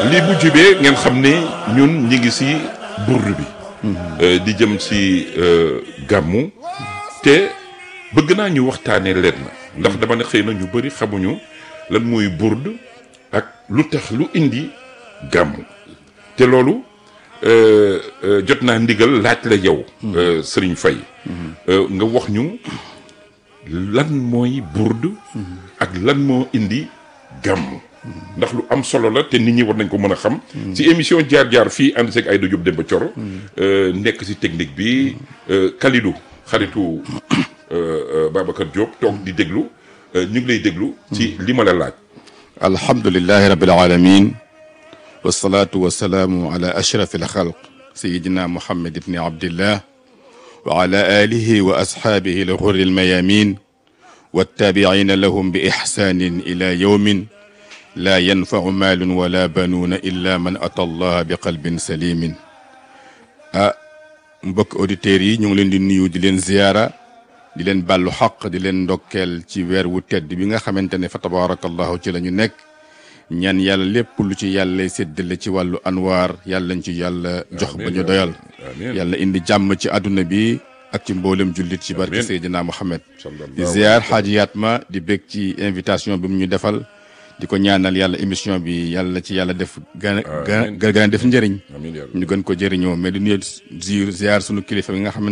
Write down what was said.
lii bu jibee ngeen xam ne ñun ñi ngi si burdu bi Euh, di jëm si euh, gàmmu te bëgg naa ñu waxtaanee leen na ndax dama ne xëy na ñu bëri xamuñu lan mooy burd ak lu tax lu indi gàmmu te loolu euh, euh, jot naa ndigal laaj la yow euh, Serigne Faye Euh, nga wax ñu lan mooy burd ak lan moo indi gàmmu ndax lu am solo la te nit ñi war nañ ko mën a xam si émission jaar-jaar fii ànd seeg Aïda Diop Demba Thioro euh, nekk si technique bi euh, Kalidou xaritu euh, euh, Babacar Diop toog di déglu euh, ñu ngi lay déglu ci li ma la laaj alhamdulilahi rabil alamin wasalaatu wasalaamu ala ashraf alxalq sayidina muhammad ibni abdillah wa ala alihi wa ashaabihi alxurri almayamin wattaabiciina lahum bi ixsaanin ila yowmin laa yanfacu maalun wala banuuna illa man ata allaha bi qalbin salimin ah mbokk auditeurs yi ñu ngi leen di nuyu di leen ziyaara di leen bàllu xaq di leen ndokkeel ci weer wu tedd bi nga xamante ne fa tabarakallahu ci la ñu nekk ñaan yàlla lépp lu ci yàlla séddale ci wàllu anwaar yàlla ñu ci yàlla jox ba ñu doyal amiin yàlla indi jàmm ci àdduna bi ak ci mboolem jullit ci barke Amiin. Seydina Muhammad Sallallahu di ziar xaaji Yatma di bég ci invitation bi mu ñu defal di ko ñaanal yàlla émission bi yàlla ci yàlla def gën a Amiin. gën a def njëriñ amiin yaa rabbi. ñu gën ko jëriñoo mais di nuyu ziar sunu kilifa bi nga xamante